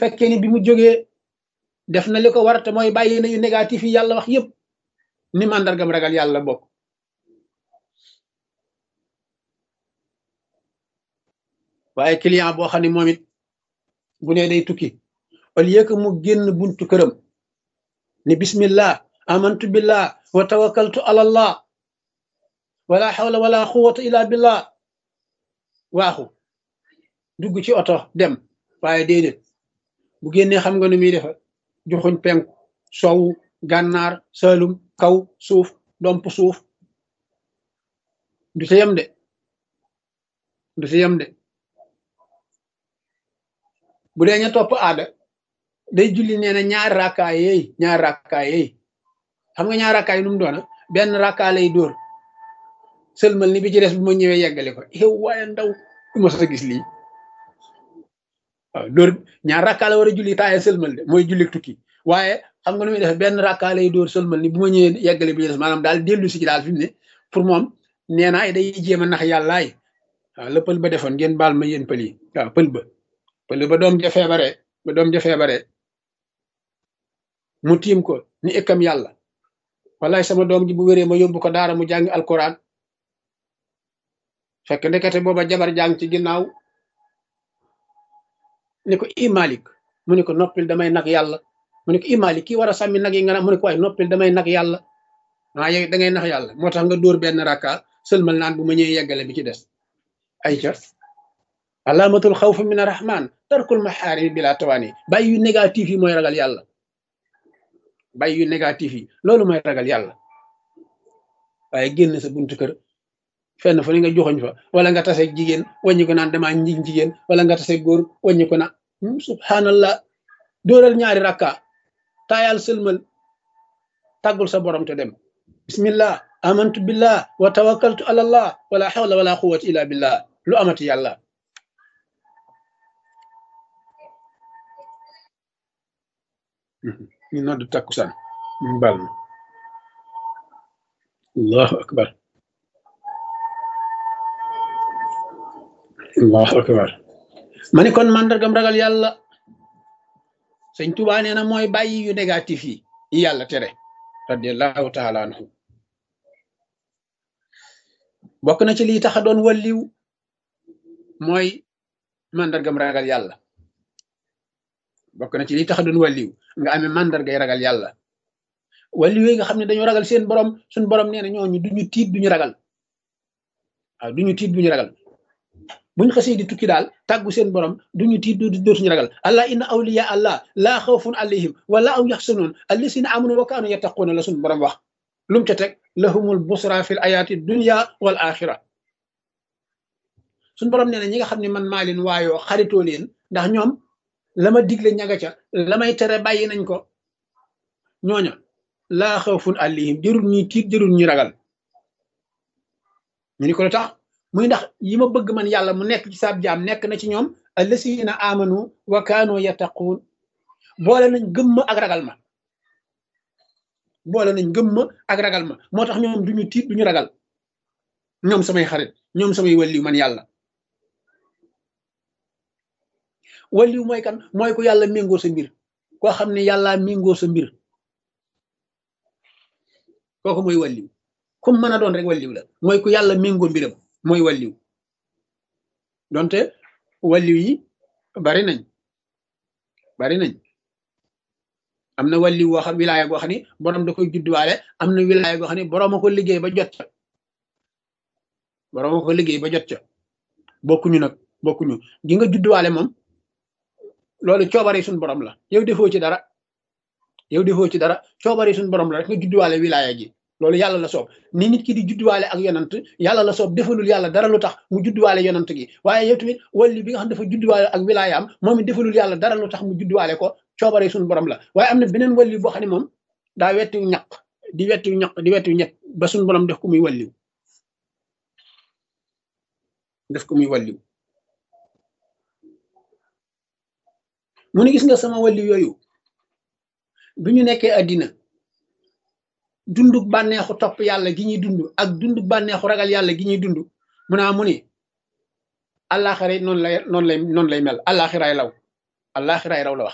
fekkee ni bi mu jógee def na li ko war te mooy bàyyi na yu négatif yi yàlla wax yépp ni màndargam ragal yàlla bokk waaye client boo xam ne moom it bu ne day tukki au lieu que mu génn buntu këram ni bismillah amantu billah wa tawakkaltu ala allah wala hawla wala quwwata illa billah waaxu dugg ci oto dem waaye déedéet bu génnee xam nga nu muy defa joxuñ penku sowu gànnaar salum kaw suuf domp suuf du ci yem de du ci yem de bu dee ña topp aada day julli nee na ñaari rakkaa yeey ñaari rakkaa yeey xam nga ñaari rakkaa yi nu mu doona benn rakkaa lay dóor sëlmal ni bi ci des bu ma ñëwee yeggale ko yow waaye ndaw du ma sa gis lii waaw dóor ñaar rakkaa la war a julli taaye sëlmal de mooy julli tukki waaye xam nga nu muy def benn rakkaa lay dóor sëlmal ni bu ma ñëwee yeggale bi ci des maanaam daal dellu si ci daal fi mu ne pour moom nee naa day jéem a nax yàllaay waaw la pël ba defoon ngeen baal ma yéen pël yi waaw pël ba pël ba doom ja feebare ba doom ja feebare mu tiim ko ni ëkkam yàlla wallaay sama doom ji bu wéree ma yóbbu ko daara mu jàngi alquran fekk ndekete booba jabar jàng ci ginnaaw ni ko i malik mu ne ko noppil damay nag yàlla mu ne ko i malik kii war a sàmmi nag yi nga naan mu ne ko waaye noppil damay nag yàlla waa yow da ngay nax yàlla moo tax nga dóor benn rakka sëlmal naan bu ma ñëwee yeggale bi ci des ay ca alaamatul xawf min arrahman tarkul maxaarimi bila tawaani bàyyi yu négatif yi mooy ragal yàlla bàyyi yu négatif yi loolu mooy ragal yàlla waaye génn sa buntu kër fenn fu ne nga joxoñ fa wala nga tase jigéen wàññi ko naan damaa njig jigéen wala nga tase góor wàññi ko na subhanallah dóoral ñaari rakka taayal sëlmal tàggul sa borom te dem bismillah amantu billah wa tawakkaltu ala allah wala hawla wala quwwata illa billah lu amati yàlla ñu noddu takkusaan ñu bal ma allahu akbar allahu akbar ma ni kon màndargam ragal yàlla sëñ Tuubaa nee na mooy bàyyi yu négatif yi yi yàlla tere radiallahu taala anhu bokk na ci lii tax a doon walliw mooy màndargam ragal yàlla bokk na ci lii tax a doon walliw nga amee màndargay ragal yàlla walliw yi nga xam ne dañoo ragal seen borom suñ borom nee na ñooñu duñu tiit duñu ragal waaw duñu tiit duñu ragal buñ xasee di tukki daal tàggu seen borom duñu tiit du dootuñu ragal allah inna awliya allah laa xawfun alayhim wala aw yaxsanuun allasina amanu wa kaanu yattaquuna la suñ borom wax lu mu ca teg lahumul busra fil ayaati dunya wal axira suñ borom nee na ñi nga xam ne man maa leen waayoo xaritoo leen ndax ñoom la ma digle ñaga ca la may tere bàyyi nañ ko ñooña laa xawfun alayhim jërul ñuy tiit jërul ñuy ragal ñu ni ko lu tax muy ndax yi ma bëgg man yàlla mu nekk ci saab jaam nekk na ci ñoom allasina amanu wa kaanu yattaquun boole nañ gëmma ak ragal ma boole nañ gëmma ak ragal ma moo tax ñoom duñu tiit duñu ragal ñoom samay xarit ñoom samay walliw man yàlla walliw mooy kan mooy ku yàlla méngoo sa mbir koo xam ne yàlla méngoo sa mbir kooku mooy walliw comme mën a doon rek walliw la mooy ku yàlla méngoo mbiram mooy walliw donte walliw yi bari nañ bari nañ am na walliw woo xam wilaaya goo xam ni borom da koy judduwaale am na wilaaya goo xam ni borom a ko liggéey ba jot ca borom a ko liggéey ba jot ca bokkuñu nag bokkuñu gi nga judduwaale moom loolu coobare suñ borom la yow defoo ci dara yow defoo ci dara coobare suñ borom la rek nga judduwaale wilaaya gi loolu yàlla la soob ni nit ki di judduwaale ak yonant yàlla la soob defalul yàlla dara lu tax mu judduwaale yonant gi waaye yow tamit walli bi nga xam dafa judduwaale ak wilaayaam moom it defalul yàlla dara lu tax mu judduwaale ko coobare suñu borom la waaye am na beneen walli boo xam ne moom daa wettiw ñaq di wettiw ñaq di wettiw ñett ba suñu borom def ko muy walliw def ko muy walliw mu ne gis nga sama walliw yooyu bi ñu nekkee addina dunduk bànneexu topp yàlla gi ñuy dund ak dunduk bànneexu ragal yàlla gi ñuy dund mu naa mu ni àllaaxira noonu lay noonu lay noonu lay mel àllaaxiraay law àllaaxiraay raw la wax